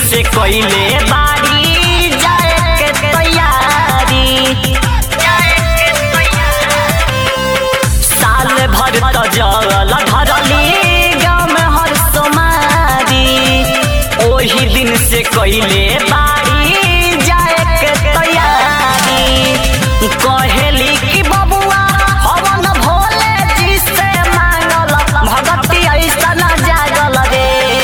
से कइले बाड़ी जाए के तैयारी साल भर त जल धरली गाँव में हर सोमारी ओही दिन से कइले बाड़ी जाए के तैयारी कहेली कि बबुआ हवन भोले जी से मांगल भगती ऐसा न जागल रे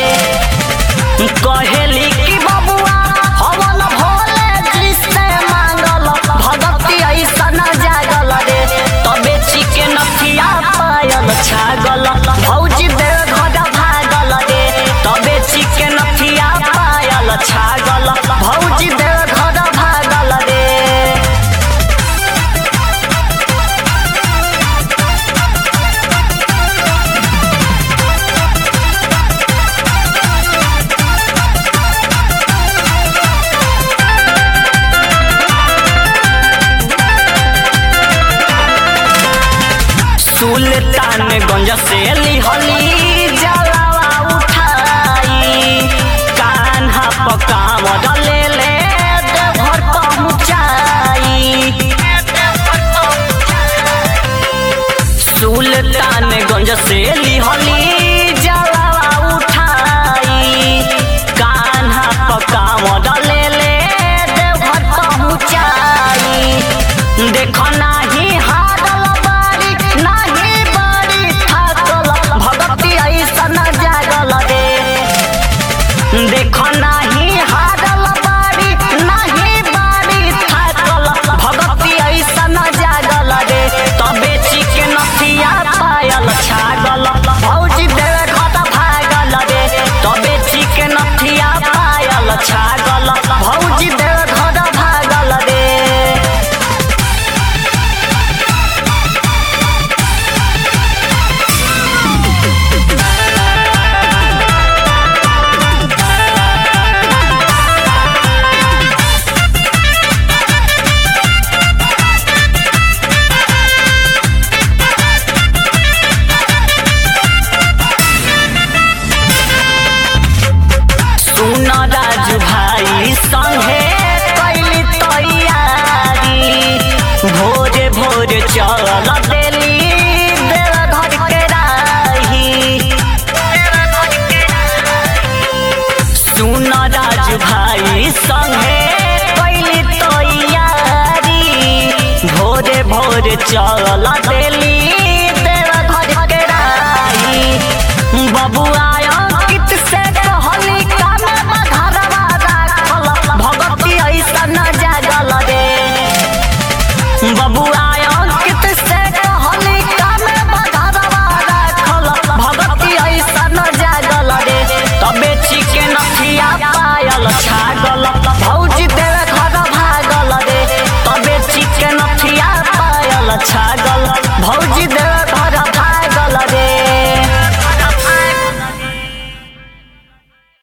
कहेली कि बबुआ हवन भोले जी से मांगल भगती ऐसा न जागल रे तबे चिके नथिया पायल छागल भौजी दे घर भागल रे तबे चिके नथिया पायल छागल भौजी दे घर भागल रे सुल्तानगंज से लिहली जलावा उठाई कान्हा पकावत ले ले देवघर पहुँचाई सुल्तानगंज से लिहली जलावा उठाई कान्हा पकावत ले ले देवघर पहुँचाई देखो नाही हारल बारी नाही बारी थाकल भगती ऐसन जागल रे देखो नाही हारल बारी नाही बारी थाकल भगती ऐसन जागल रे तबे चिके नथिया पायल छागल भौजी देवे घट भागल रे तबे चिके नथिया पायल छागल भौजी देवे घट भागल रे सुन राजू भाई संगे कैली तैयारी भोरे भोरे चल देली देव घर के राही सुन राजू भाई संगे कैली तैयारी भोरे भोरे चल देली देव घर के राही बबुआ अंकित से कहली कामे बधरवा राखल भगती ऐसा न जागल रे बबुआ अंकित से कहली कामे बधरवा राखल भगती ऐसा न जागल रे तबे चिके नथिया पायल छागल भौ